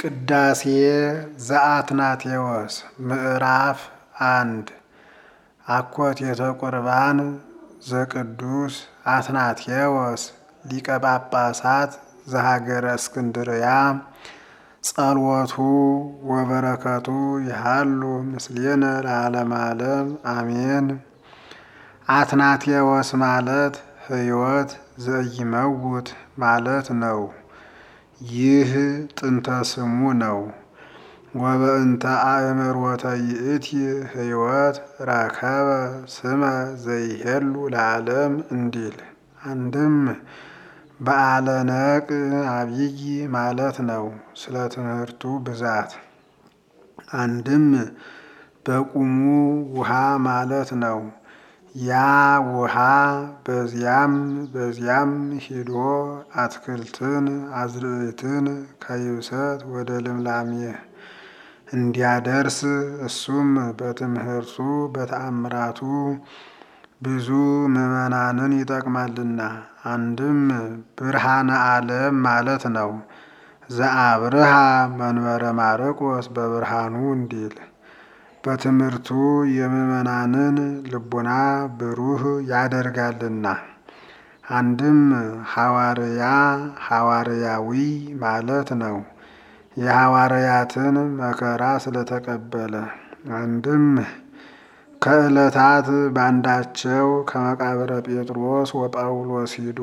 ቅዳሴ ዘአትናቴዎስ ምዕራፍ አንድ አኮቴተ ቁርባን ዘቅዱስ አትናቴዎስ ሊቀ ጳጳሳት ዘሀገረ እስክንድርያ ጸልወቱ ወበረከቱ ይሃሉ ምስሌነ ለዓለመ ዓለም አሜን። አትናቴዎስ ማለት ሕይወት ዘኢይመውት ማለት ነው። ይህ ጥንተ ስሙ ነው። ወበእንተ አእምሮተ ይእቲ ሕይወት ረከበ ስመ ዘይሄሉ ለዓለም እንዲል አንድም በዓለ ነቅ አብይ ማለት ነው። ስለ ትምህርቱ ብዛት አንድም በቁሙ ውሃ ማለት ነው። ያ ውሃ በዚያም በዚያም ሂዶ አትክልትን አዝርዕትን ከይብሰት ወደ ልምላሜ እንዲያደርስ እሱም በትምህርቱ በተአምራቱ ብዙ ምዕመናንን ይጠቅማልና አንድም ብርሃነ ዓለም ማለት ነው። ዘአብርሃ መንበረ ማርቆስ በብርሃኑ እንዲል በትምህርቱ የምዕመናንን ልቡና ብሩህ ያደርጋልና። አንድም ሐዋርያ ሐዋርያዊ ማለት ነው። የሐዋርያትን መከራ ስለተቀበለ አንድም ከዕለታት ባንዳቸው ከመቃብረ ጴጥሮስ ወጳውሎስ ሂዶ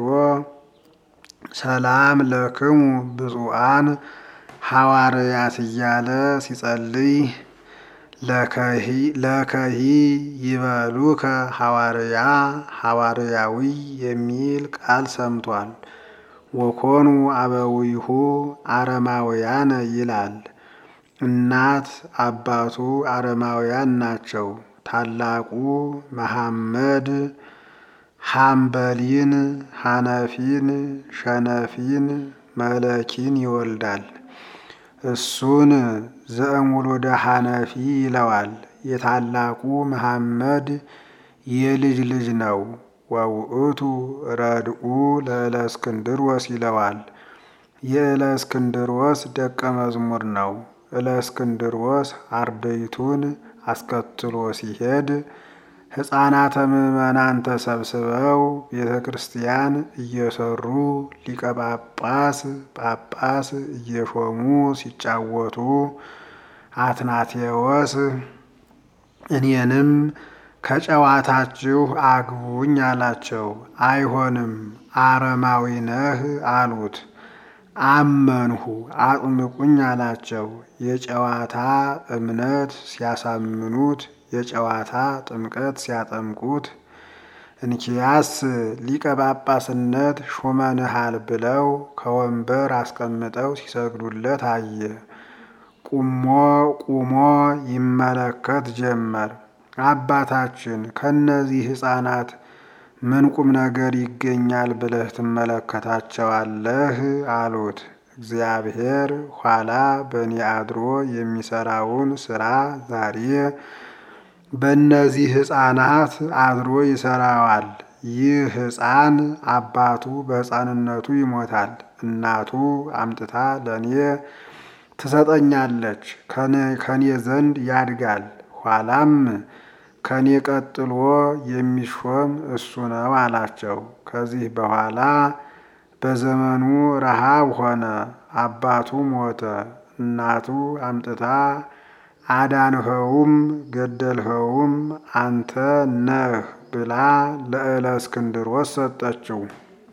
ሰላም ለክሙ ብፁዓን ሐዋርያት እያለ ሲጸልይ ለከሂ ይበሉከ ሐዋርያ ሐዋርያዊ የሚል ቃል ሰምቷል። ወኮኑ አበዊሁ አረማውያነ ይላል። እናት አባቱ አረማውያን ናቸው። ታላቁ መሐመድ ሐምበሊን፣ ሐነፊን፣ ሸነፊን፣ መለኪን ይወልዳል። እሱን ዘእሙሉደ ሐነፊ ይለዋል። የታላቁ መሐመድ የልጅ ልጅ ነው። ወውእቱ ረድኡ ለእለእስክንድሮስ ይለዋል። የእለእስክንድሮስ ደቀ መዝሙር ነው። እለእስክንድሮስ አርድእቱን አስከትሎ ሲሄድ ሕፃናተ ምዕመናን ተሰብስበው ቤተ ክርስቲያን እየሰሩ ሊቀ ጳጳስ ጳጳስ እየሾሙ ሲጫወቱ አትናቴዎስ እኔንም ከጨዋታችሁ አግቡኝ አላቸው። አይሆንም አረማዊ ነህ አሉት። አመንሁ አጥምቁኝ አላቸው። የጨዋታ እምነት ሲያሳምኑት የጨዋታ ጥምቀት ሲያጠምቁት እንኪያስ ሊቀ ጳጳስነት ሹመንሃል ብለው ከወንበር አስቀምጠው ሲሰግዱለት አየ። ቁሞ ቁሞ ይመለከት ጀመር። አባታችን ከእነዚህ ሕፃናት ምን ቁም ነገር ይገኛል ብለህ ትመለከታቸዋለህ? አሉት። እግዚአብሔር ኋላ በእኔ አድሮ የሚሰራውን ስራ ዛሬ በእነዚህ ሕፃናት አድሮ ይሰራዋል። ይህ ሕፃን አባቱ በሕፃንነቱ ይሞታል። እናቱ አምጥታ ለእኔ ትሰጠኛለች። ከኔ ዘንድ ያድጋል። ኋላም ከኔ ቀጥሎ የሚሾም እሱ ነው አላቸው። ከዚህ በኋላ በዘመኑ ረሃብ ሆነ። አባቱ ሞተ። እናቱ አምጥታ አዳንኸውም ገደልኸውም አንተ ነህ ብላ ለእለእስክንድሮስ ሰጠችው።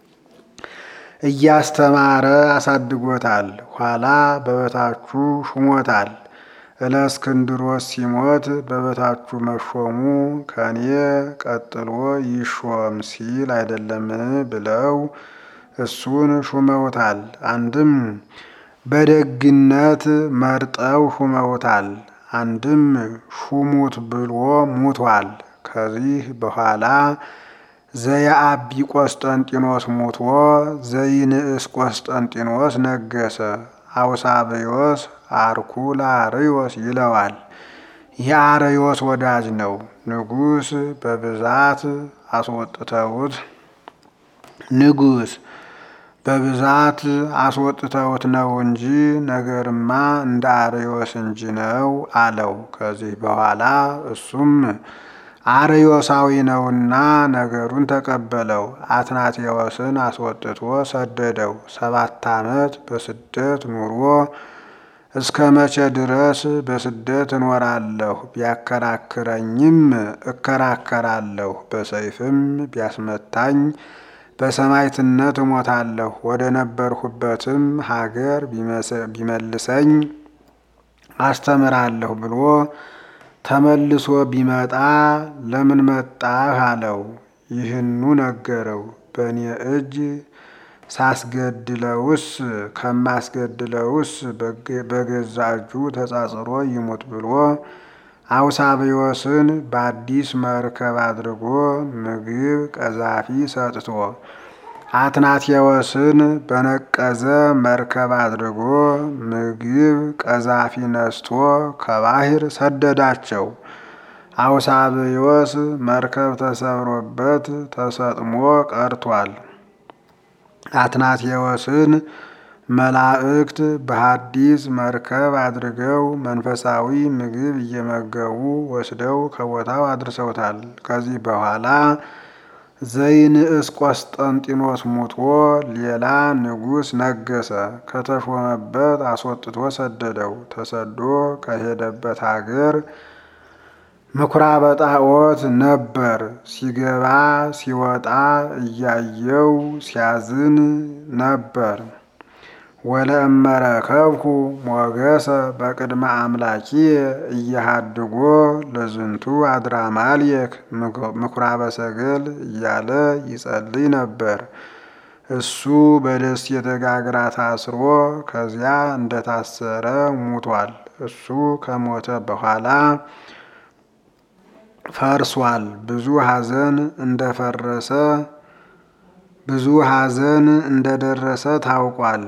እያስተማረ አሳድጎታል። ኋላ በበታቹ ሹሞታል። እለእስክንድሮስ ሲሞት በበታቹ መሾሙ ከኔ ቀጥሎ ይሾም ሲል አይደለምን ብለው እሱን ሹመውታል። አንድም በደግነት መርጠው ሹመውታል። አንድም ሹሙት ብሎ ሙቷል። ከዚህ በኋላ ዘየአቢ ቆስጠንጢኖስ ሙቶ ዘይንእስ ቆስጠንጢኖስ ነገሰ። አውሳብዮስ አርኩላርዮስ ይለዋል። የአርዮስ ወዳጅ ነው። ንጉሥ በብዛት አስወጥተውት ንጉሥ በብዛት አስወጥተውት ነው እንጂ ነገርማ እንደ አርዮስ እንጂ ነው አለው። ከዚህ በኋላ እሱም አርዮሳዊ ነውና ነገሩን ተቀበለው። አትናቴዎስን አስወጥቶ ሰደደው። ሰባት ዓመት በስደት ኑሮ እስከ መቼ ድረስ በስደት እኖራለሁ? ቢያከራክረኝም እከራከራለሁ፣ በሰይፍም ቢያስመታኝ በሰማዕትነት እሞታለሁ። ወደ ነበርሁበትም ሀገር ቢመልሰኝ አስተምራለሁ ብሎ ተመልሶ ቢመጣ ለምን መጣህ አለው። ይህኑ ነገረው። በእኔ እጅ ሳስገድለውስ ከማስገድለውስ በገዛ እጁ ተጻጽሮ ይሙት ብሎ አውሳብዮስን በአዲስ መርከብ አድርጎ ምግብ ቀዛፊ ሰጥቶ አትናቴዎስን በነቀዘ መርከብ አድርጎ ምግብ ቀዛፊ ነስቶ ከባህር ሰደዳቸው። አውሳብዮስ መርከብ ተሰብሮበት ተሰጥሞ ቀርቷል። አትናቴዎስን መላእክት በሐዲስ መርከብ አድርገው መንፈሳዊ ምግብ እየመገቡ ወስደው ከቦታው አድርሰውታል። ከዚህ በኋላ ዘይንእስ ቆስጠንጢኖስ ሙቶ ሌላ ንጉሥ ነገሰ። ከተሾመበት አስወጥቶ ሰደደው። ተሰዶ ከሄደበት ሀገር ምኵራበ ጣዖት ነበር። ሲገባ ሲወጣ እያየው ሲያዝን ነበር። ወለእመረከብኩ ሞገሰ በቅድመ አምላኪየ እየሃድጎ ለዝንቱ አድራማልየክ ምኵራበ ሰገል እያለ ይጸልይ ነበር። እሱ በደሴተ ጋግራ ታስሮ ከዚያ እንደታሰረ ሙቷል። እሱ ከሞተ በኋላ ፈርሷል። ብዙ ሐዘን እንደፈረሰ ብዙ ሐዘን እንደደረሰ ታውቋል።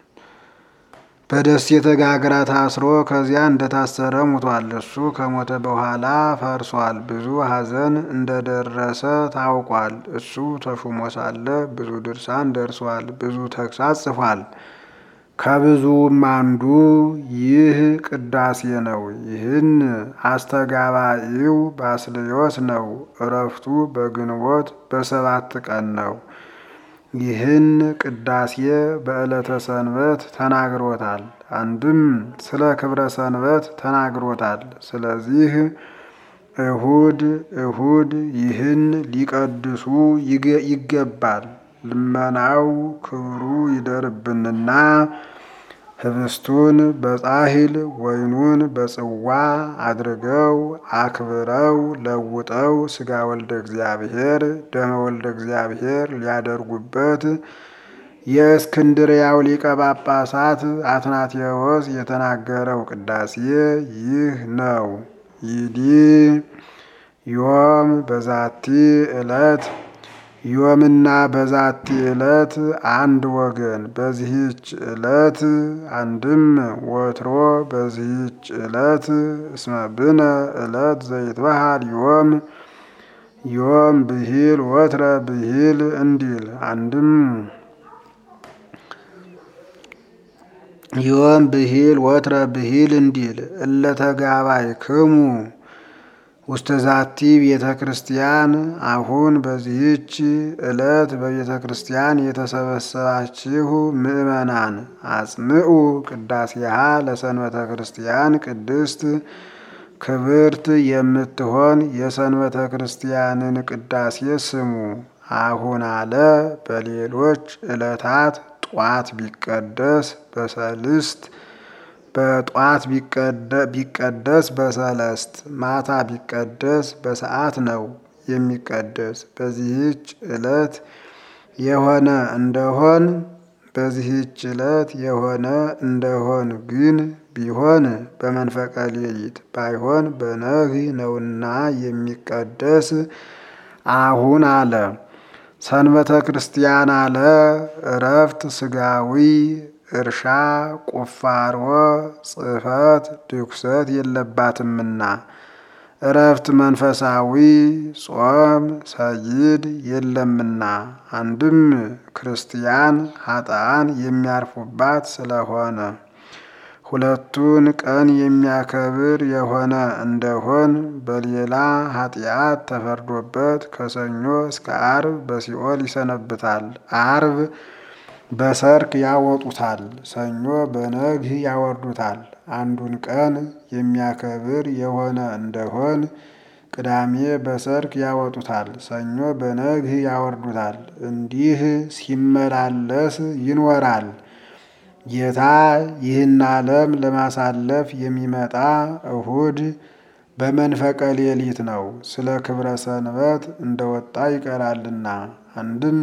በደሴተ ጋግራ ታስሮ ከዚያ እንደታሰረ ሙቷል። እሱ ከሞተ በኋላ ፈርሷል። ብዙ ሐዘን እንደደረሰ ታውቋል። እሱ ተሹሞ ሳለ ብዙ ድርሳን ደርሷል። ብዙ ተግሳጽ ጽፏል። ከብዙም አንዱ ይህ ቅዳሴ ነው። ይህን አስተጋባኢው ባስልዮስ ነው። እረፍቱ በግንቦት በሰባት ቀን ነው። ይህን ቅዳሴ በዕለተ ሰንበት ተናግሮታል። አንድም ስለ ክብረ ሰንበት ተናግሮታል። ስለዚህ እሁድ እሁድ ይህን ሊቀድሱ ይገባል። ልመናው ክብሩ ይደርብንና ህብስቱን በጻሕል ወይኑን በጽዋ አድርገው አክብረው ለውጠው ሥጋ ወልደ እግዚአብሔር ደመ ወልደ እግዚአብሔር ሊያደርጉበት የእስክንድርያው ሊቀ ጳጳሳት አትናቴዎስ የተናገረው ቅዳሴ ይህ ነው። ይዲ ዮም በዛቲ ዕለት ዮምና በዛቲ ዕለት አንድ ወገን በዚህች ዕለት አንድም ወትሮ በዚህች ዕለት እስመ ብነ ዕለት ዘይትበሃል ዮም ዮም ብሂል ወትረ ብሂል እንዲል አንድም ዮም ብሂል ወትረ ብሂል እንዲል እለተጋባይ ክሙ ውስተ ዛቲ ቤተ ክርስቲያን አሁን በዚህች ዕለት በቤተ ክርስቲያን የተሰበሰባችሁ ምእመናን አጽምዑ ቅዳሴሃ ለሰንበተ ክርስቲያን ቅድስት ክብርት የምትሆን የሰንበተ ክርስቲያንን ቅዳሴ ስሙ። አሁን አለ በሌሎች ዕለታት ጧት ቢቀደስ በሰልስት በጧት ቢቀደስ በሰለስት ማታ ቢቀደስ በሰዓት ነው የሚቀደስ። በዚህች ዕለት የሆነ እንደሆን በዚህች ዕለት የሆነ እንደሆን ግን ቢሆን በመንፈቀ ሌሊት ባይሆን በነግህ ነውና የሚቀደስ አሁን አለ። ሰንበተ ክርስቲያን አለ እረፍት ስጋዊ እርሻ ቁፋሮ ጽሕፈት ድኩሰት የለባትምና እረፍት መንፈሳዊ ጾም ሰይድ የለምና አንድም ክርስቲያን ኃጥአን የሚያርፉባት ስለሆነ ሁለቱን ቀን የሚያከብር የሆነ እንደሆን በሌላ ኃጢአት ተፈርዶበት ከሰኞ እስከ አርብ በሲኦል ይሰነብታል። አርብ በሰርክ ያወጡታል፣ ሰኞ በነግህ ያወርዱታል። አንዱን ቀን የሚያከብር የሆነ እንደሆን ቅዳሜ በሰርክ ያወጡታል፣ ሰኞ በነግህ ያወርዱታል። እንዲህ ሲመላለስ ይኖራል። ጌታ ይህን ዓለም ለማሳለፍ የሚመጣ እሁድ በመንፈቀ ሌሊት ነው። ስለ ክብረ ሰንበት እንደወጣ ይቀራልና አንድም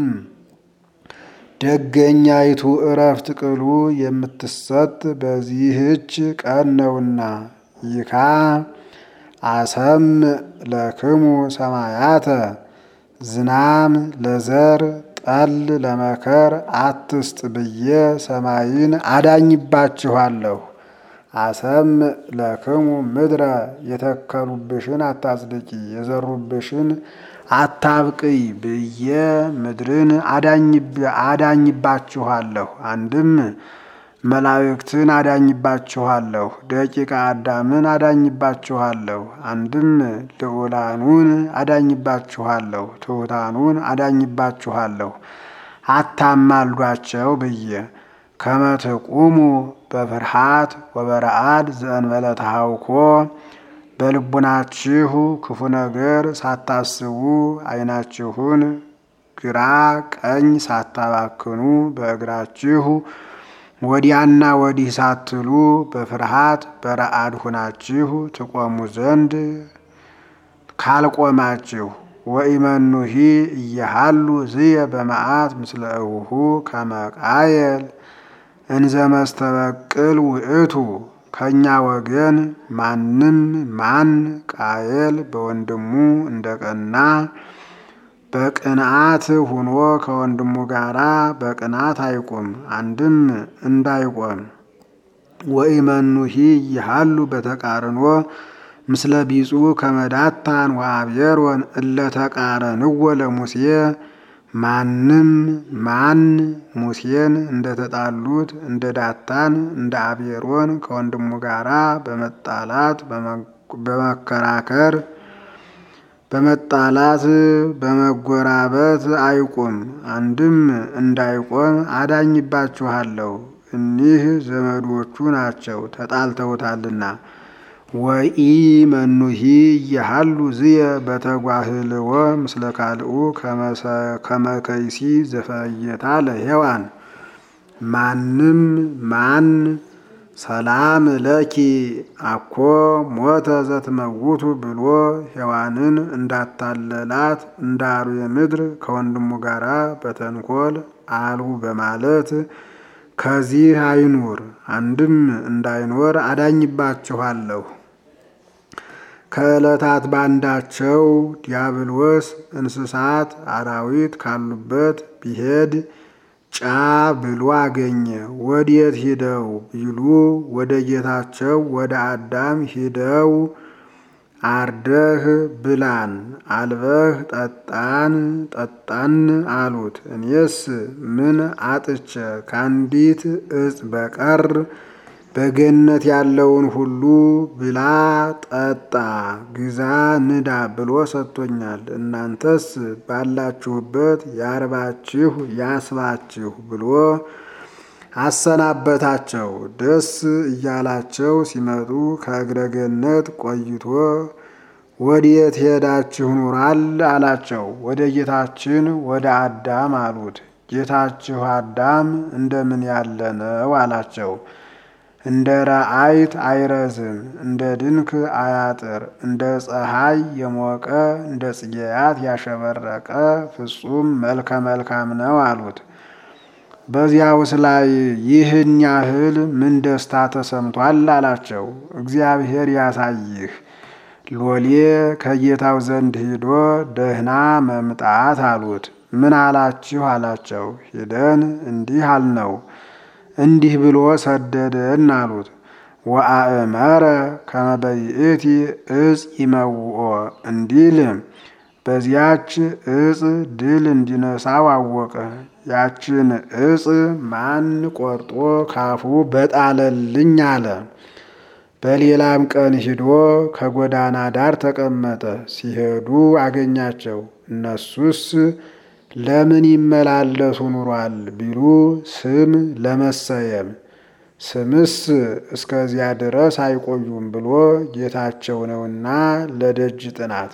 ደገኛይቱ እረፍት ቅሉ የምትሰጥ በዚህች ቀን ነውና ይካ አሰም ለክሙ ሰማያተ ዝናም ለዘር ጠል ለመከር አትስጥ ብዬ ሰማይን አዳኝባችኋለሁ። አሰም ለክሙ ምድረ የተከሉብሽን አታጽድቂ፣ የዘሩብሽን አታብቅይ ብዬ ምድርን አዳኝባችኋለሁ። አንድም መላእክትን አዳኝባችኋለሁ፣ ደቂቀ አዳምን አዳኝባችኋለሁ። አንድም ልዑላኑን አዳኝባችኋለሁ፣ ትሑታኑን አዳኝባችኋለሁ። አታማልዷቸው ብዬ ከመትቁሙ በፍርሃት ወበረአድ ዘእንበለ ተሃውኮ በልቡናችሁ ክፉ ነገር ሳታስቡ ዓይናችሁን ግራ ቀኝ ሳታባክኑ በእግራችሁ ወዲያና ወዲህ ሳትሉ በፍርሃት በረአድ ሁናችሁ ትቆሙ ዘንድ ካልቆማችሁ ወኢመኑሂ እየሃሉ ዝየ በመዓት ምስለ እውሁ ከመቃየል እንዘ መስተበቅል ውእቱ ከእኛ ወገን ማንም ማን ቃየል በወንድሙ እንደቀና በቅንዓት ሁኖ ከወንድሙ ጋራ በቅናት አይቁም። አንድም እንዳይቆም ወኢመኑሂ ይሃሉ በተቃርኖ ምስለ ቢጹ ከመዳታን ወአብየሮን እለተቃረንዎ ለሙሴ ማንም ማን ሙሴን እንደተጣሉት እንደ ዳታን እንደ አብየሮን ከወንድሙ ጋራ በመጣላት በመከራከር በመጣላት በመጎራበት አይቁም። አንድም እንዳይቆም አዳኝባችኋለሁ። እኒህ ዘመዶቹ ናቸው ተጣልተውታልና። ወኢ መኑሂ እየሃሉ ዝየ በተጓህልዎ ምስለ ካልኡ ከመከይሲ ዘፈየታ ለሔዋን ማንም ማን ሰላም ለኪ አኮ ሞተ ዘትመውቱ ብሎ ሔዋንን እንዳታለላት እንደ አርዌ ምድር ከወንድሙ ጋራ በተንኮል አሉ በማለት ከዚህ አይኑር። አንድም እንዳይኖር አዳኝባችኋለሁ። ከዕለታት ባንዳቸው ዲያብሎስ እንስሳት አራዊት ካሉበት ቢሄድ ጫ ብሎ አገኘ። ወዴት ሂደው ቢሉ ወደ ጌታቸው ወደ አዳም ሂደው አርደህ ብላን፣ አልበህ ጠጣን ጠጣን አሉት። እኔስ ምን አጥቼ ከአንዲት እጽ በቀር በገነት ያለውን ሁሉ ብላ፣ ጠጣ፣ ግዛ፣ ንዳ ብሎ ሰጥቶኛል። እናንተስ ባላችሁበት ያርባችሁ ያስባችሁ ብሎ አሰናበታቸው። ደስ እያላቸው ሲመጡ ከእግረ ገነት ቆይቶ ወዴት ሄዳችሁ ኑራል አላቸው። ወደ ጌታችን ወደ አዳም አሉት። ጌታችሁ አዳም እንደምን ያለ ነው አላቸው። እንደ ረአይት አይረዝም፣ እንደ ድንክ አያጥር፣ እንደ ፀሐይ የሞቀ እንደ ጽጌያት ያሸበረቀ ፍጹም መልከ መልካም ነው አሉት። በዚያውስ ላይ ይህን ያህል ምን ደስታ ተሰምቷል አላቸው። እግዚአብሔር ያሳይህ ሎሌ ከጌታው ዘንድ ሂዶ ደህና መምጣት አሉት። ምን አላችሁ አላቸው። ሂደን እንዲህ አልነው እንዲህ ብሎ ሰደደን አሉት። ወአእመረ ከመ በይእቲ እፅ ይመውኦ እንዲል በዚያች እፅ ድል እንዲነሳው አወቀ። ያችን እፅ ማን ቆርጦ ካፉ በጣለልኝ አለ። በሌላም ቀን ሂዶ ከጎዳና ዳር ተቀመጠ። ሲሄዱ አገኛቸው። እነሱስ ለምን ይመላለሱ ኑሯል ቢሉ ስም ለመሰየም ስምስ እስከዚያ ድረስ አይቆዩም ብሎ ጌታቸው ነውና ለደጅ ጥናት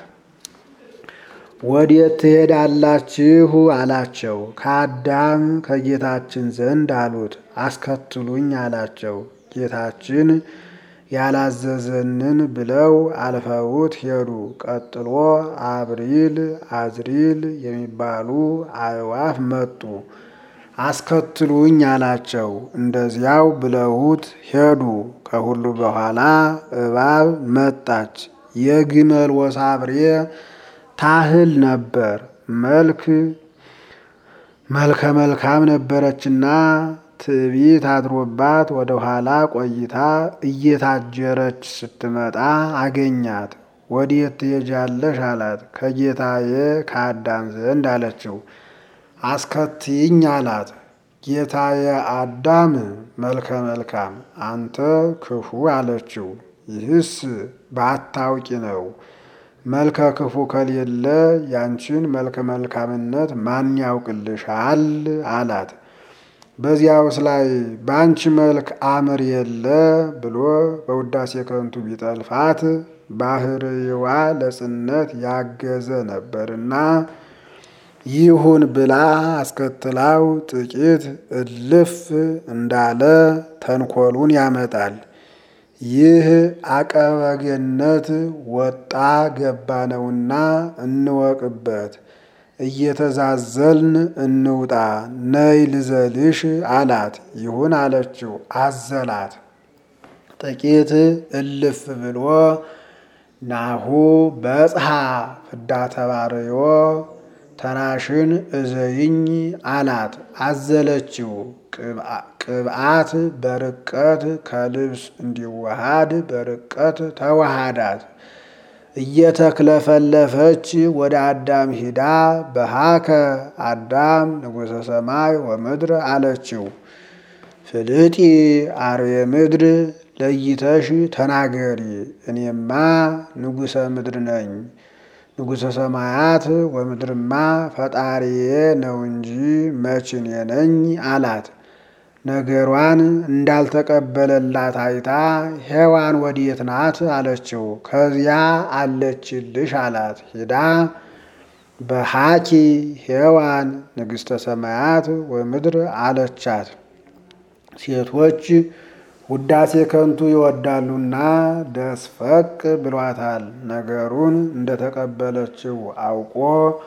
ወዴት ትሄዳላችሁ አላቸው። ከአዳም ከጌታችን ዘንድ አሉት። አስከትሉኝ አላቸው። ጌታችን ያላዘዘንን ብለው አልፈውት ሄዱ። ቀጥሎ አብሪል አዝሪል የሚባሉ አዕዋፍ መጡ። አስከትሉኝ አላቸው። እንደዚያው ብለውት ሄዱ። ከሁሉ በኋላ እባብ መጣች። የግመል ወሳብሬ ታህል ነበር። መልክ መልከ መልካም ነበረችና ትዕቢት አድሮባት ወደ ኋላ ቆይታ እየታጀረች ስትመጣ አገኛት። ወዴት ትሄጃለሽ አላት። ከጌታዬ ከአዳም ዘንድ አለችው። አስከትይኝ አላት። ጌታዬ አዳም መልከ መልካም አንተ ክፉ አለችው። ይህስ ባታውቂ ነው። መልከ ክፉ ከሌለ ያንቺን መልከ መልካምነት ማን ያውቅልሻል አላት። በዚያውስ ላይ በአንቺ መልክ አምር የለ ብሎ በውዳሴ ከንቱ ቢጠልፋት ባህርይዋ ለጽነት ያገዘ ነበርና ይሁን ብላ አስከትላው ጥቂት እልፍ እንዳለ ተንኮሉን ያመጣል። ይህ አቀበገነት ወጣ ገባ ነውና እንወቅበት። እየተዛዘልን እንውጣ ነይ ልዘልሽ አላት። ይሁን አለችው። አዘላት። ጥቂት እልፍ ብሎ ናሁ በጽሐ ፍዳ ተባርዮ ተራሽን እዘይኝ አላት። አዘለችው። ቅብአት በርቀት ከልብስ እንዲዋሃድ በርቀት ተዋሃዳት። እየተክለፈለፈች ወደ አዳም ሂዳ በሃከ አዳም ንጉሠ ሰማይ ወምድር አለችው። ፍልጢ አርዌ ምድር ለይተሽ ተናገሪ፣ እኔማ ንጉሠ ምድር ነኝ ንጉሠ ሰማያት ወምድርማ ፈጣሪዬ ነው እንጂ መችኔ ነኝ አላት። ነገሯን እንዳልተቀበለላት አይታ ሔዋን ወዴት ናት አለችው። ከዚያ አለችልሽ አላት። ሂዳ በሃኪ ሔዋን ንግሥተ ሰማያት ወምድር አለቻት። ሴቶች ውዳሴ ከንቱ ይወዳሉና ደስፈቅ ብሏታል። ነገሩን እንደተቀበለችው አውቆ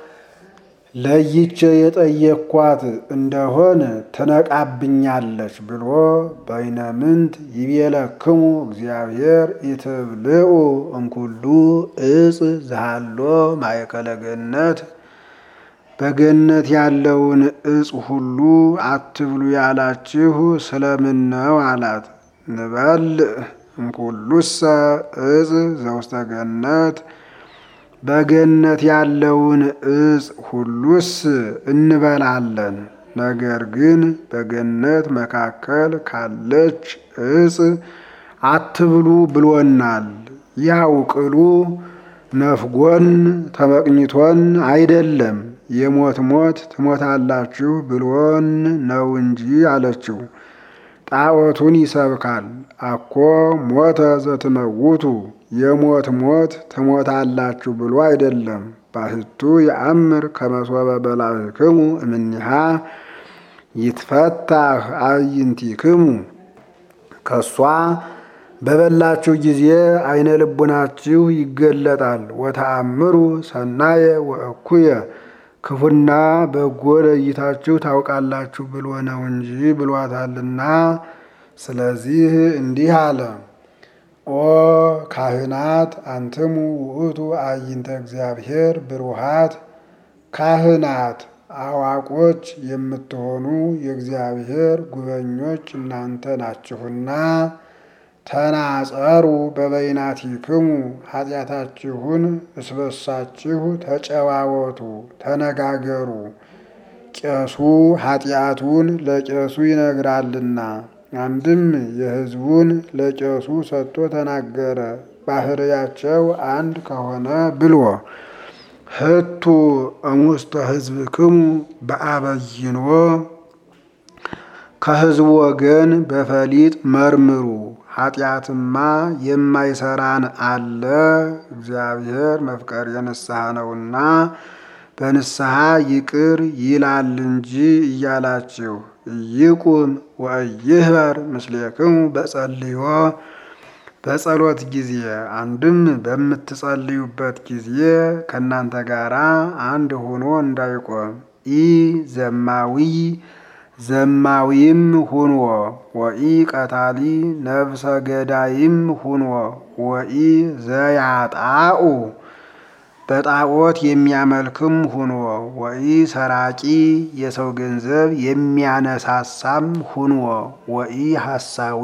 ለይቼ የጠየኳት እንደሆን ትነቃብኛለች ብሎ በይነምንት ይቤለክሙ እግዚአብሔር ኢትብልዑ እምኩሉ እጽ ዘሃሎ ማእከለ ገነት በገነት ያለውን እጽ ሁሉ አትብሉ ያላችሁ ስለምን ነው አላት። ንበልዕ እምኩሉሰ እጽ ዘውስተ ገነት በገነት ያለውን እጽ ሁሉስ እንበላለን። ነገር ግን በገነት መካከል ካለች እጽ አትብሉ ብሎናል። ያው ቅሉ ነፍጎን ተመቅኝቶን አይደለም የሞት ሞት ትሞታላችሁ ብሎን ነው እንጂ አለችው። ጣዖቱን ይሰብካል። አኮ ሞተ ዘትመውቱ የሞት ሞት ትሞታላችሁ ብሎ አይደለም። ባህቱ የአምር ከመሶበ በላዕክሙ እምኒሃ ይትፈታህ አዕይንቲክሙ ከሷ በበላችሁ ጊዜ አይነ ልቡናችሁ ይገለጣል። ወተአምሩ ሰናየ ወእኩየ ክፉና በጎ ለይታችሁ ታውቃላችሁ ብሎ ነው እንጂ ብሏታልና። ስለዚህ እንዲህ አለ። ኦ ካህናት አንትሙ ውእቱ አዕይንተ እግዚአብሔር ብሩሃት፣ ካህናት አዋቆች የምትሆኑ የእግዚአብሔር ጉበኞች እናንተ ናችሁና ተናጸሩ በበይናቲክሙ ኃጢአታችሁን እስበሳችሁ ተጨዋወቱ፣ ተነጋገሩ። ቄሱ ኃጢአቱን ለቄሱ ይነግራልና። አንድም የሕዝቡን ለቄሱ ሰጥቶ ተናገረ፣ ባህርያቸው አንድ ከሆነ ብሎ ህቱ እሙስተ ሕዝብክሙ በአበይኖ ከሕዝቡ ወገን በፈሊጥ መርምሩ። ኃጢአትማ የማይሰራን አለ እግዚአብሔር መፍቀር የንስሐ ነውና በንስሐ ይቅር ይላል እንጂ እያላችሁ ይቁም ወይህበር ምስሌክሙ በጸልዮ በጸሎት ጊዜ አንድም በምትጸልዩበት ጊዜ ከእናንተ ጋር አንድ ሆኖ እንዳይቆም ኢ ዘማዊ ዘማዊም ሁንዎ ወኢ ቀታሊ ነፍሰ ገዳይም ሁንዎ ወኢ ዘያጣኡ በጣዖት የሚያመልክም ሁንዎ ወኢ ሰራቂ የሰው ገንዘብ የሚያነሳሳም ሁንዎ ወኢ ሐሳዊ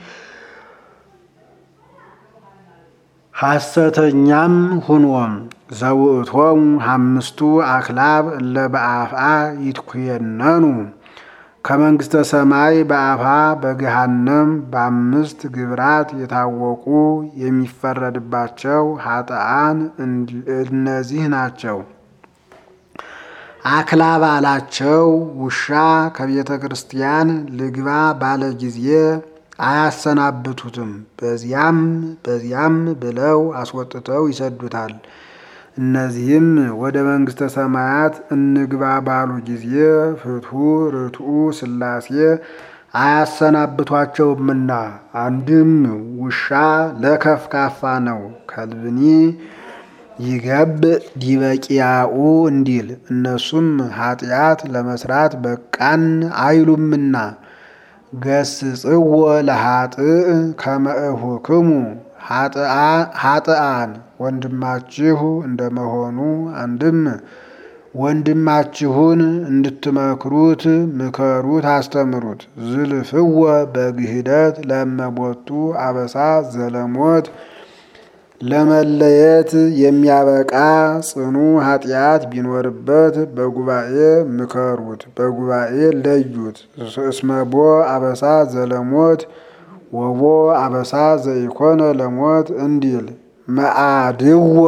ሐሰተኛም ሁንዎም ዘውእቶሙ አምስቱ አክላብ እለ በአፍአ ይትኩየነኑ ከመንግሥተ ሰማይ በአፋ በገሃነም በአምስት ግብራት የታወቁ የሚፈረድባቸው ኃጥአን እነዚህ ናቸው። አክላብ አላቸው። ውሻ ከቤተ ክርስቲያን ልግባ ባለ ጊዜ አያሰናብቱትም። በዚያም በዚያም ብለው አስወጥተው ይሰዱታል። እነዚህም ወደ መንግሥተ ሰማያት እንግባ ባሉ ጊዜ ፍትሑ ርቱዕ ሥላሴ አያሰናብቷቸውምና። አንድም ውሻ ለከፍካፋ ነው። ከልብኒ ይገብ ዲበቂያኡ እንዲል እነሱም ኃጢአት ለመስራት በቃን አይሉምና። ገስጽዎ ለኃጥእ ከመእሁክሙ ኃጥአን ወንድማችሁ እንደመሆኑ አንድም ወንድማችሁን እንድትመክሩት ምከሩት፣ አስተምሩት። ዝልፍወ በግህደት ለመቦቱ አበሳ ዘለሞት ለመለየት የሚያበቃ ጽኑ ኃጢአት ቢኖርበት በጉባኤ ምከሩት፣ በጉባኤ ለዩት። እስመቦ አበሳ ዘለሞት ወቦ አበሳ ዘይኮነ ለሞት እንዲል መአድወ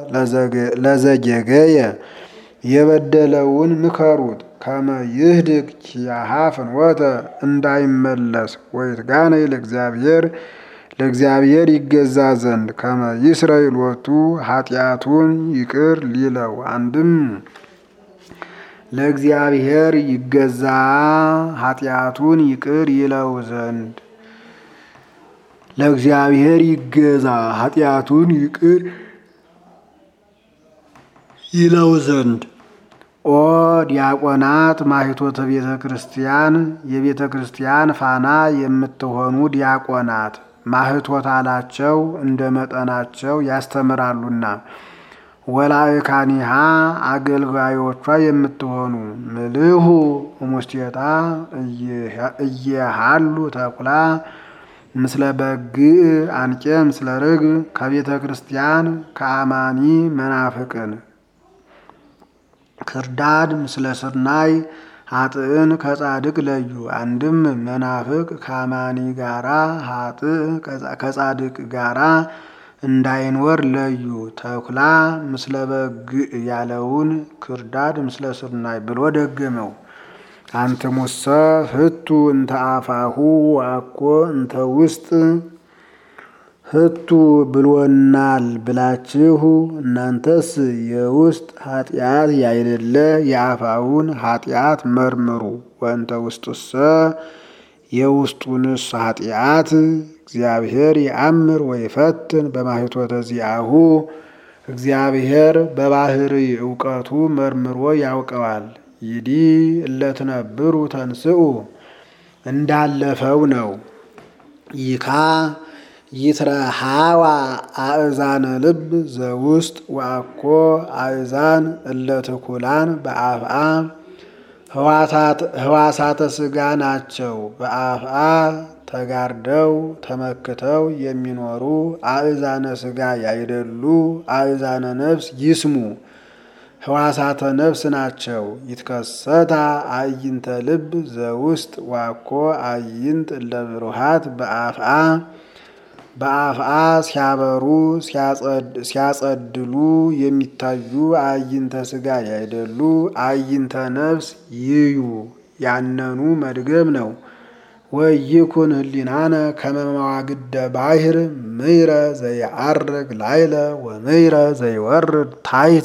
ለዘጌገየ የበደለውን ምከሩት ከመ ይህድግ ኪያሃ ፍንወተ እንዳይመለስ ወይትጋነ ለእግዚአብሔር ለእግዚአብሔር ይገዛ ዘንድ ከመ ይስረይ ሎቱ ኃጢአቱን ይቅር ሊለው አንድም ለእግዚአብሔር ይገዛ ኃጢአቱን ይቅር ይለው ዘንድ ለእግዚአብሔር ይገዛ ኃጢአቱን ይቅር ይለው ዘንድ። ኦ ዲያቆናት ማኅቶተ ቤተ ክርስቲያን የቤተ ክርስቲያን ፋና የምትሆኑ ዲያቆናት ማኅቶት አላቸው እንደ መጠናቸው ያስተምራሉና። ወላእካኒሃ አገልጋዮቿ የምትሆኑ ምልሁ እሙስቴታ እየሃሉ ተኩላ ምስለ በግዕ አንቄ ምስለ ርግብ ከቤተ ክርስቲያን ከአማኒ መናፍቅን ክርዳድ ምስለ ስርናይ ኃጥእን ከጻድቅ ለዩ። አንድም መናፍቅ ከአማኒ ጋራ ኃጥእ ከጻድቅ ጋራ እንዳይኖር ለዩ። ተኩላ ምስለ በግዕ ያለውን ክርዳድ ምስለ ስርናይ ብሎ ደገመው። አንትሙሰ ህቱ እንተ አፋሁ አኮ እንተ ውስጥ ህቱ ብሎናል ብላችሁ እናንተስ የውስጥ ኃጢአት ያይደለ የአፋውን ኃጢአት መርምሩ። ወእንተ ውስጡሰ የውስጡንስ ኃጢአት እግዚአብሔር የአምር ወይፈትን በማኅቶተ ዚአሁ እግዚአብሔር በባህሪ እውቀቱ መርምሮ ያውቀዋል። ይዲ እለትነብሩ ተንስኡ እንዳለፈው ነው። ይካ ይትረሃዋ አእዛነ ልብ ዘውስጥ ወአኮ አእዛን እለትኩላን በአፍአ ህዋሳተ ስጋ ናቸው። በአፍአ ተጋርደው ተመክተው የሚኖሩ አእዛነ ሥጋ ያይደሉ አእዛነ ነፍስ ይስሙ ህዋሳተ ነፍስ ናቸው። ይትከሰታ አዕይንተ ልብ ዘውስጥ ዋኮ አዕይንት እለ ብሩሃት በአፍአ በአፍአ ሲያበሩ ሲያጸድሉ የሚታዩ አዕይንተ ሥጋ ያይደሉ አዕይንተ ነፍስ ይዩ ያነኑ መድገም ነው። ወይኩን ህሊናነ ከመ መዋግደ ባሕር ምይረ ዘይዐርግ ላይለ ወምይረ ዘይወርድ ታሕተ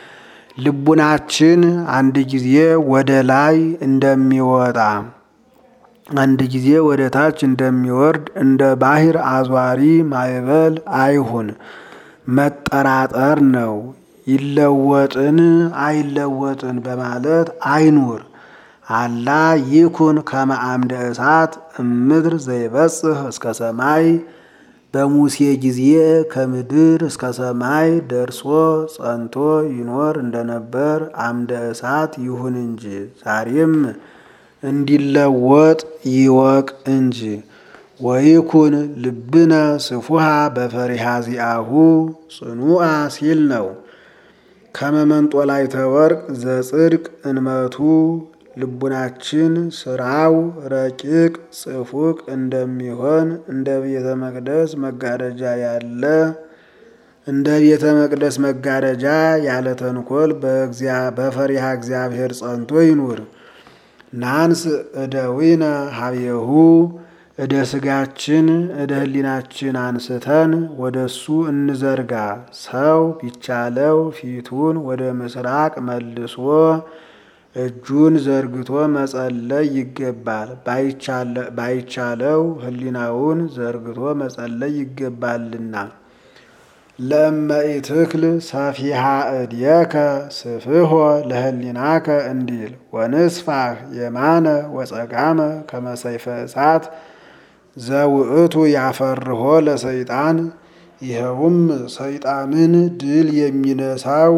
ልቡናችን አንድ ጊዜ ወደ ላይ እንደሚወጣ አንድ ጊዜ ወደ ታች እንደሚወርድ እንደ ባሕር አዟሪ ማዕበል አይሁን። መጠራጠር ነው። ይለወጥን አይለወጥን በማለት አይኑር። አላ ይኩን ከመ አምደ እሳት እምድር ዘይበጽሕ እስከ ሰማይ በሙሴ ጊዜ ከምድር እስከ ሰማይ ደርሶ ጸንቶ ይኖር እንደነበር አምደ እሳት ይሁን እንጂ ዛሬም እንዲለወጥ ይወቅ እንጂ። ወይኩን ልብነ ስፉሃ በፈሪሃ ዚአሁ ጽኑአ ሲል ነው። ከመ መንጦላዕተ ወርቅ ዘጽድቅ እንመቱ ልቡናችን ስራው ረቂቅ ጽፉቅ እንደሚሆን እንደ ቤተ መቅደስ መጋረጃ ያለ እንደ ቤተ መቅደስ መጋረጃ ያለ ተንኮል በፈሪሃ እግዚአብሔር ጸንቶ ይኑር። ናንስ እደዊነ ሀቤሁ እደ ስጋችን እደ ህሊናችን አንስተን ወደሱ እንዘርጋ። ሰው ቢቻለው ፊቱን ወደ ምስራቅ መልሶ እጁን ዘርግቶ መጸለይ ይገባል። ባይቻለው ህሊናውን ዘርግቶ መጸለይ ይገባልና። ለእመ ኢትክል ሰፊሃ እድየከ ስፍሖ ለህሊናከ እንዲል ወንስፋህ የማነ ወጸጋመ ከመ ሰይፈ እሳት ዘውእቱ ያፈርሆ ለሰይጣን ይኸውም ሰይጣንን ድል የሚነሳው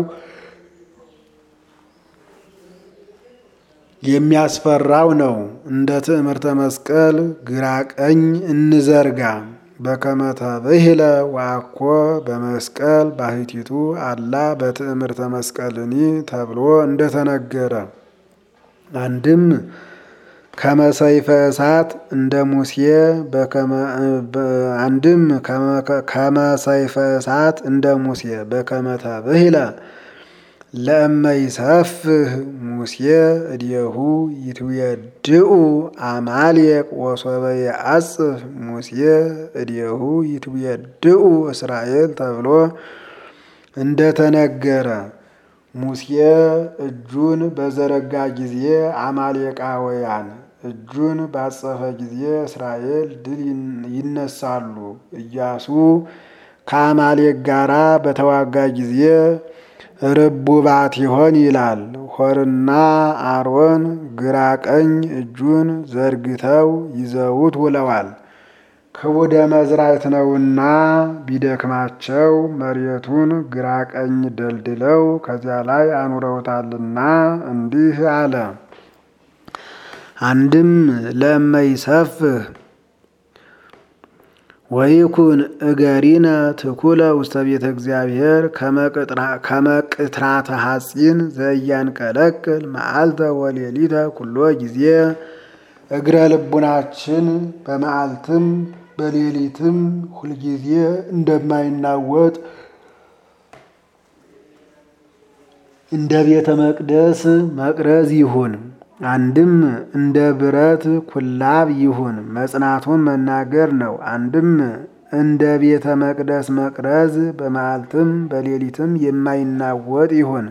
የሚያስፈራው ነው። እንደ ትዕምርተ መስቀል ግራ ቀኝ እንዘርጋ። በከመ ተብሂለ ወአኮ በመስቀል ባሕቲቱ አላ በትዕምርተ መስቀልኒ ተብሎ እንደተነገረ አንድም ከመ ሰይፈ እሳት እንደ ሙሴ አንድም ከመ ሰይፈ እሳት እንደ ሙሴ በከመ ተብሂለ ለእመ ይሰፍህ ሙሴ እድየሁ ይትዌድኡ አማሌቅ ወሶበ የአጽፍ ሙሴ እድየሁ ይትዌድኡ እስራኤል ተብሎ እንደተነገረ ሙሴ እጁን በዘረጋ ጊዜ አማሌቃውያን እጁን ባጸፈ ጊዜ እስራኤል ድል ይነሳሉ። ኢያሱ ከአማሌቅ ጋራ በተዋጋ ጊዜ ርቡባት ይሆን ይላል። ሆርና አሮን ግራ ቀኝ እጁን ዘርግተው ይዘውት ውለዋል። ክቡደ መዝራት ነውና ቢደክማቸው መሬቱን ግራ ቀኝ ደልድለው ከዚያ ላይ አኑረውታልና እንዲህ አለ። አንድም ለእመ ይሰፍህ ወይኩን እገሪነ ትኩለ ውስተ ቤተ እግዚአብሔር ከመቅትራተ ሐጺን ዘያንቀለቅል መዓልተ ወሌሊተ ኩሎ ጊዜ እግረ ልቡናችን በመዓልትም በሌሊትም ሁልጊዜ እንደማይናወጥ እንደ ቤተ መቅደስ መቅረዝ ይሁን። አንድም እንደ ብረት ኩላብ ይሁን። መጽናቱን መናገር ነው። አንድም እንደ ቤተ መቅደስ መቅረዝ በመዓልትም በሌሊትም የማይናወጥ ይሁን።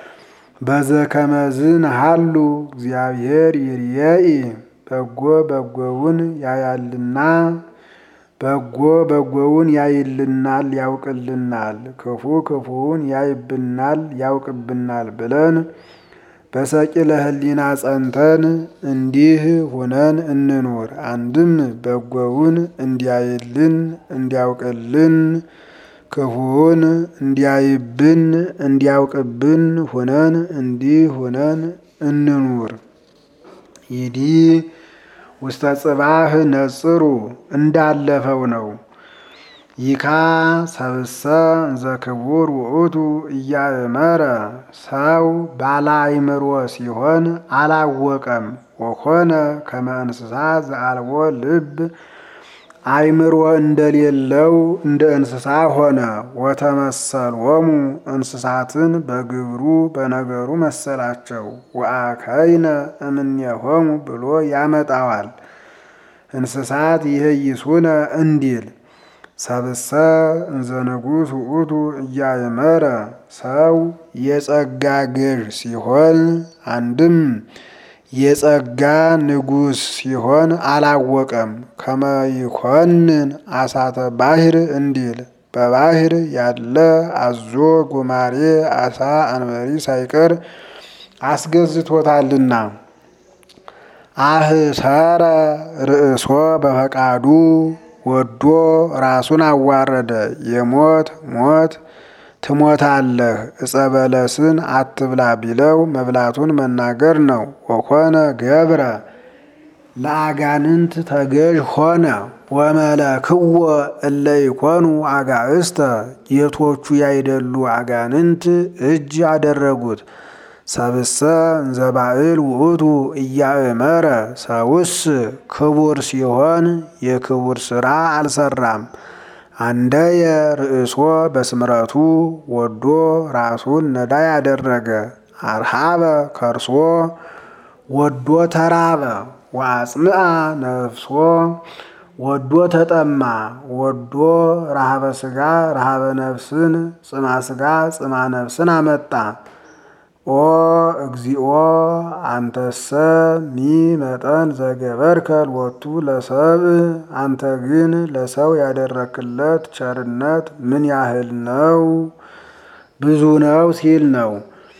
በዘከመዝን ሃሉ እግዚአብሔር ይርየኢ በጎ በጎውን ያያልና በጎ በጎውን ያይልናል ያውቅልናል፣ ክፉ ክፉውን ያይብናል ያውቅብናል ብለን በሰቂለ ሕሊና ጸንተን እንዲህ ሁነን እንኑር። አንድም በጎውን እንዲያይልን እንዲያውቅልን፣ ክፉውን እንዲያይብን እንዲያውቅብን ሁነን እንዲህ ሁነን እንኑር። ይዲ ውስተ ጽባህ ነጽሩ እንዳለፈው ነው። ይካ ሰብሰ እንዘ ክቡር ውእቱ እያእመረ ሰው ባለ አእምሮ ሲሆን አላወቀም። ወኮነ ከመ እንስሳ ዘአልቦ ልብ አእምሮ እንደሌለው እንደ እንስሳ ሆነ። ወተመሰሎሙ እንስሳትን በግብሩ በነገሩ መሰላቸው። ወአከይነ እምኔሆሙ ብሎ ያመጣዋል። እንስሳት ይህይሱነ እንዲል ሰብሰ እንዘ ንጉሥ ውእቱ እያእመረ ሰው የጸጋ ገዥ ሲሆን አንድም የጸጋ ንጉሥ ሲሆን አላወቀም። ከመ ይኮንን አሳተ ባሕር እንዲል በባሕር ያለ አዞ፣ ጉማሬ፣ አሳ፣ አንበሪ ሳይቀር አስገዝቶታልና። አህሰረ ርእሶ በፈቃዱ ወዶ ራሱን አዋረደ። የሞት ሞት ትሞታለህ ዕፀ በለስን አትብላ ቢለው መብላቱን መናገር ነው። ወኮነ ገብረ ለአጋንንት ተገዥ ሆነ። ወመለክዎ እለ ይኮኑ አጋእስተ ጌቶቹ ያይደሉ አጋንንት እጅ አደረጉት። ሰብሰ እንዘ ባዕል ውእቱ እያእመረ ሰውስ ክቡር ሲሆን የክቡር ሥራ አልሰራም። አንደየ ርእሶ በስምረቱ ወዶ ራሱን ነዳይ አደረገ። አርሃበ ከርሶ ወዶ ተራበ። ወአጽምአ ነፍሶ ወዶ ተጠማ። ወዶ ረሃበ ሥጋ ረሃበ ነፍስን ጽማ ሥጋ ጽማ ነፍስን አመጣ። ኦ እግዚኦ አንተሰ ሚ መጠን ዘገበርከ ሎቱ ለሰብእ አንተ ግን ለሰው ያደረክለት ቸርነት ምን ያህል ነው? ብዙ ነው ሲል ነው።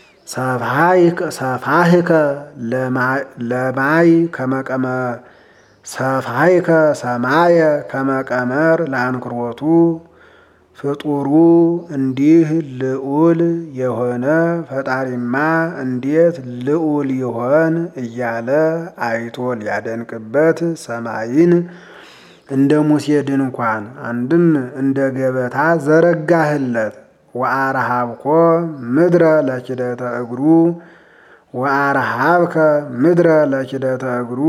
ሰፋህከ ለማይ ከመቀመ ሰፋይከ ሰማየ ከመቀመር ለአንክሮቱ ፍጡሩ እንዲህ ልዑል የሆነ ፈጣሪማ እንዴት ልዑል ይሆን እያለ አይቶ ሊያደንቅበት ሰማይን እንደ ሙሴ ድንኳን አንድም እንደ ገበታ ዘረጋህለት። ወአረሃብኮ ምድረ ለኪደተ እግሩ ወአረሃብከ ምድረ ለኪደተ እግሩ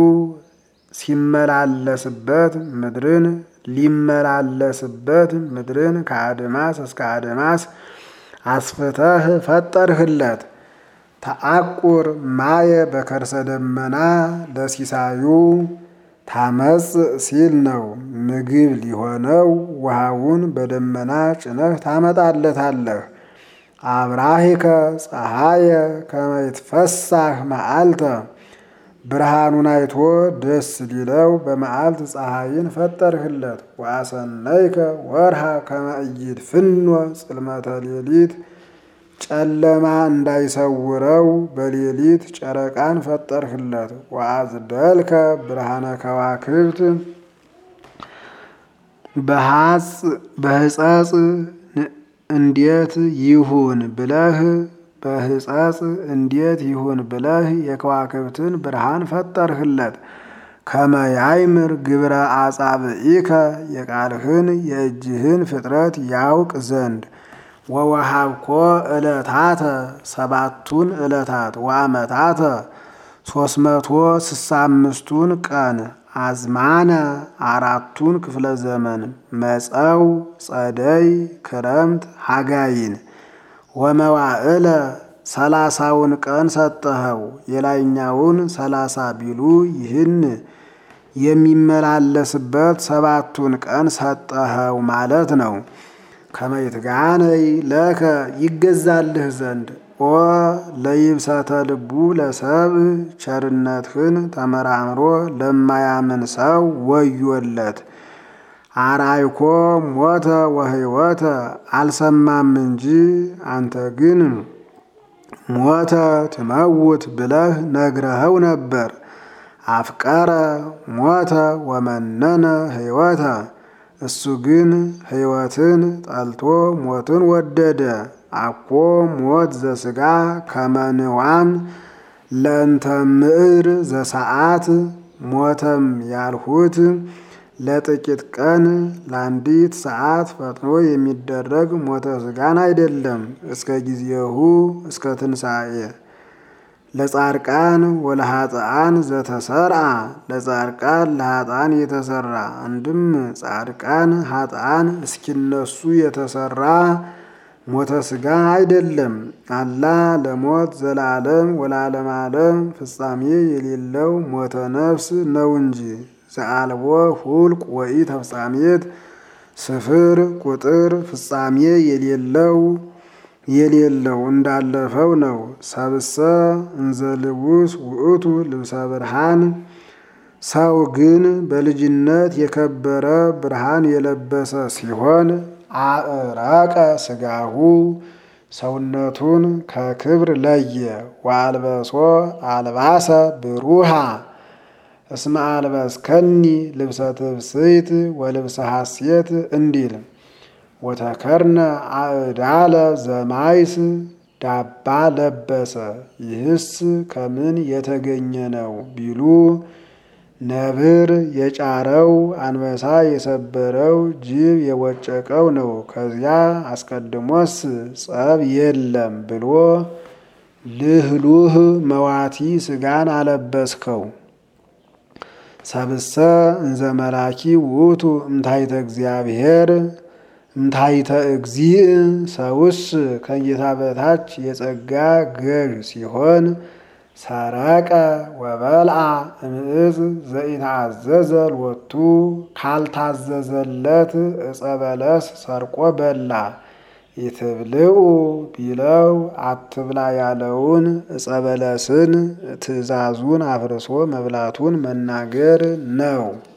ሲመላለስበት ምድርን ሊመላለስበት ምድርን ከአድማስ እስከ አድማስ አስፍተህ ፈጠርህለት። ተአቁር ማየ በከርሰ ደመና ለሲሳዩ ታመጽ ሲል ነው። ምግብ ሊሆነው ውሃውን በደመና ጭነህ ታመጣለታለህ። አብራሂከ ፀሐየ ከመ ይትፈሳህ መዓልተ ብርሃኑን አይቶ ደስ ሊለው በመዓልት ፀሐይን ፈጠርህለት። ወአሰነይከ ወርሃ ከመ ኢይድፍኖ ጽልመተ ሌሊት ጨለማ እንዳይሰውረው በሌሊት ጨረቃን ፈጠርህለት። ወአጽደልከ ብርሃነ ከዋክብት በሕጸጽ እንዴት ይሁን ብለህ በሕጸጽ እንዴት ይሁን ብለህ የከዋክብትን ብርሃን ፈጠርህለት። ከመ ያይምር ግብረ አጻብኢከ የቃልህን የእጅህን ፍጥረት ያውቅ ዘንድ ወወሃብኮ ዕለታተ ሰባቱን ዕለታት ወአመታተ ሶስት መቶ ስሳ አምስቱን ቀን አዝማነ አራቱን ክፍለ ዘመን መጸው ጸደይ ክረምት ሐጋይን ወመዋዕለ ሰላሳውን ቀን ሰጠኸው። የላይኛውን ሰላሳ ቢሉ ይህን የሚመላለስበት ሰባቱን ቀን ሰጠኸው ማለት ነው። ከመይትጋነይ ለከ ይገዛልህ ዘንድ ኦ ለይብሰተ ልቡ ለሰብ ቸርነትህን ተመራምሮ ለማያምን ሰው ወዮለት። አርአይኮ ሞተ ወሕይወተ አልሰማም እንጂ አንተ ግን ሞተ ትመውት ብለህ ነግረኸው ነበር። አፍቀረ ሞተ ወመነነ ሕይወተ እሱ ግን ሕይወትን ጠልቶ ሞትን ወደደ። አኮ ሞት ዘሥጋ ከመንዋም ለእንተ ምዕር ዘሰዓት ሞተም ያልሁት ለጥቂት ቀን ለአንዲት ሰዓት ፈጥኖ የሚደረግ ሞተ ስጋን አይደለም። እስከ ጊዜሁ እስከ ትንሣኤ ለጻድቃን ወለኃጥአን ዘተሰርአ ለጻድቃን ለኃጥአን የተሰራ አንድም ጻድቃን ኃጥአን እስኪነሱ የተሰራ ሞተ ስጋ አይደለም። አላ ለሞት ዘላለም ወላለም ዓለም ፍጻሜ የሌለው ሞተ ነፍስ ነው እንጂ ዘአልቦ ሁልቅ ወኢ ተፍጻሜት ስፍር ቁጥር ፍጻሜ የሌለው የሌለው እንዳለፈው ነው። ሰብሰ እንዘ ልቡስ ውእቱ ልብሰ ብርሃን ሰው ግን በልጅነት የከበረ ብርሃን የለበሰ ሲሆን አእረቀ ስጋሁ ሰውነቱን ከክብር ለየ። ወአልበሶ አልባሰ ብሩሃ እስመ አልበስከኒ ልብሰ ትብስይት ወልብሰ ሐሴት እንዲል ወተከርነ አእዳለ ዘማይስ ዳባ ለበሰ። ይህስ ከምን የተገኘ ነው ቢሉ ነብር የጫረው አንበሳ የሰበረው ጅብ የወጨቀው ነው። ከዚያ አስቀድሞስ ጸብ የለም ብሎ ልህሉህ መዋቲ ስጋን አለበስከው። ሰብሰ እንዘ መላኪ ውእቱ እምታይተ እግዚአብሔር እምታይተ እግዚእ ሰውስ ከጌታ በታች የጸጋ ገዥ ሲሆን ሰረቀ ወበልዓ እምዕፅ ዘኢታዘዘ ሎቱ ካልታዘዘለት ዕፀ በለስ ሰርቆ በላ። ኢትብልዑ ቢለው አትብላ ያለውን ዕፀ በለስን ትእዛዙን አፍርሶ መብላቱን መናገር ነው።